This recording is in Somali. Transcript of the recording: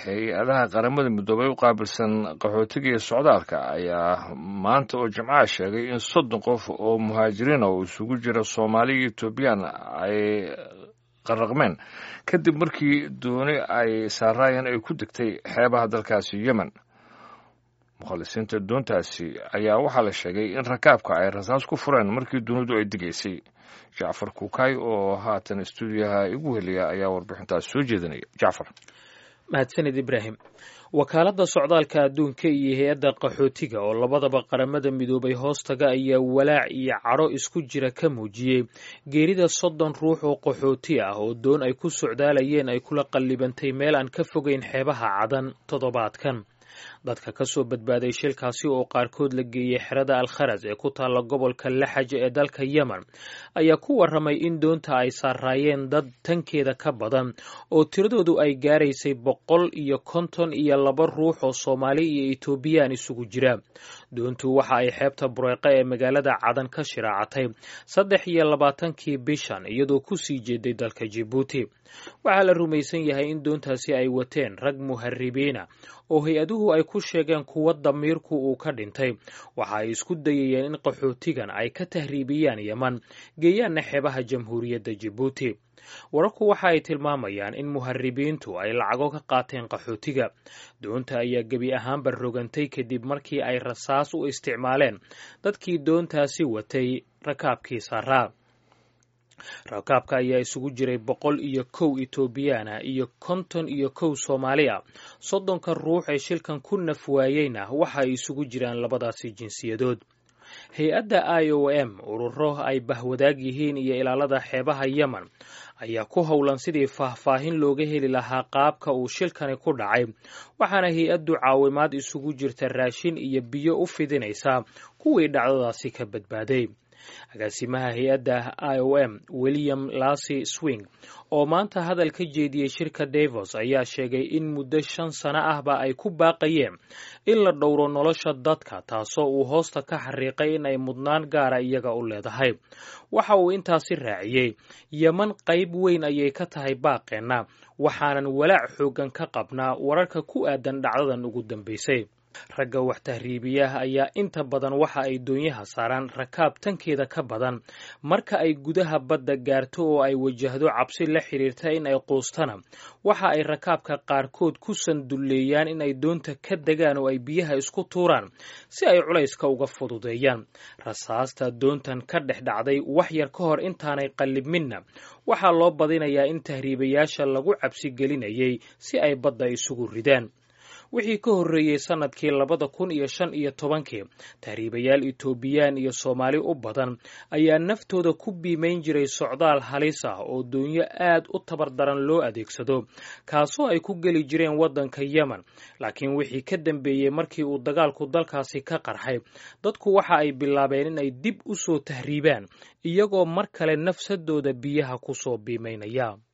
hay-adaha qaramada midoobay u qaabilsan qaxootiga iyo socdaalka ayaa maanta oo jimcaha sheegay in soddon qof oo muhaajiriina oo isugu jira soomaali iyo etoobiyaan ay qaraqmeen kadib markii dooni ay saaraayeen ay ku degtay xeebaha dalkaasi yemen mukhalisiinta doontaasi ayaa waxaa la sheegay in rakaabka ay rasaas ku fureen markii dunidu ay degaysay jacfar kuukay oo haatan stuudiyaha igu heliya ayaa warbixintaas soo jeedinaya jacfar mahadsanid ibraahim wakaaladda socdaalka adduunka iyo hay-adda qaxootiga oo labadaba qaramada midoobay hoostaga ayaa walaac iyo cadho isku jira ka muujiyey geerida soddon ruux oo qaxooti ah oo doon ay ku socdaalayeen ay kula qallibantay meel aan ka fogeyn xeebaha cadan toddobaadkan dadka ka soo badbaaday shilkaasi oo qaarkood la geeyey xerada alkharas ee ku taalla gobolka laxaj ee dalka yemen ayaa ku warramay in doonta ay saaraayeen dad tankeeda ka badan oo tiradoodu ay gaaraysay boqol iyo konton iyo laba ruux oo soomaali iyo etoobiyaan isugu jira doontu waxa ay xeebta bureeqa ee magaalada cadan ka shiraacatay saddex iyo labaatankii bishan iyadoo ku sii jeeday dalka jibuuti waxaa la rumaysan yahay in doontaasi ay wateen rag muharibiina oo hay-aduhu ay ku sheegeen kuwa damiirku uu ka dhintay waxa ay isku dayayeen in qaxootigan ay ka tahriibiyaan yeman geeyaanna xeebaha jamhuuriyadda jibuuti wararku waxa ay tilmaamayaan in muharibiintu ay lacago ka qaateen qaxootiga doonta ayaa gebi ahaanba rogantay kadib markii ay rasaas u isticmaaleen dadkii doontaasi watay rakaabkii saaraa rakaabka ayaa isugu jiray boqol iyo kow etoobiyaana iyo konton iyo kow soomaali a soddonka ruux ee shilkan ku naf waayeyna waxa ay isugu jiraan labadaasi jinsiyadood hay-adda i o m ururo ay bahwadaag yihiin iyo ilaalada xeebaha yemen ayaa ku howlan sidii faahfaahin looga heli lahaa qaabka uu shilkani ku dhacay waxaana hay-addu caawimaad isugu jirta raashin iyo biyo u fidinaysaa kuwii dhacdadaasi ka badbaaday agaasimaha hay-adda i o m william lasy swing oo maanta hadal ka jeediyey shirka davos ayaa sheegay in muddo shan sano ahba ay ku baaqayeen in la dhowro nolosha dadka taasoo uu hoosta ka xariiqay in ay mudnaan gaara iyaga u leedahay waxa uu intaasi raaciyey yeman qayb weyn ayay ka tahay baaqeenna waxaanan walaac xooggan ka qabnaa wararka ku aadan dhacdadan ugu dambaysay ragga wax tahriibiyaha ayaa inta badan waxa ay doonyaha saaraan rakaab tankeeda ka badan marka ay gudaha badda gaarto oo ay wajahdo cabsi la xidhiirta in ay quustana waxa ay rakaabka qaarkood ku sandulleeyaan in ay doonta ka degaan oo ay biyaha isku tuuraan si ay culayska uga fududeeyaan rasaasta doontan ka dhex dhacday wax yar ka hor intaanay qallibminna waxaa loo badinayaa in tahriibayaasha lagu cabsi gelinayay si ay badda isugu ridaan wixii ka horreeyey sannadkii labada kun iyo shan iyo tobankii tahriibayaal etoobiyaan iyo soomaali u badan ayaa naftooda ku biimayn jiray socdaal halis ah oo doonyo aad u tabar daran loo adeegsado kaasoo ay ku geli jireen waddanka yemen laakiin wixii ka dambeeyey markii uu dagaalku dalkaasi ka qarxay dadku waxa ay bilaabeen in ay dib u soo tahriibaan iyagoo mar kale nafsadooda biyaha ku soo biimaynaya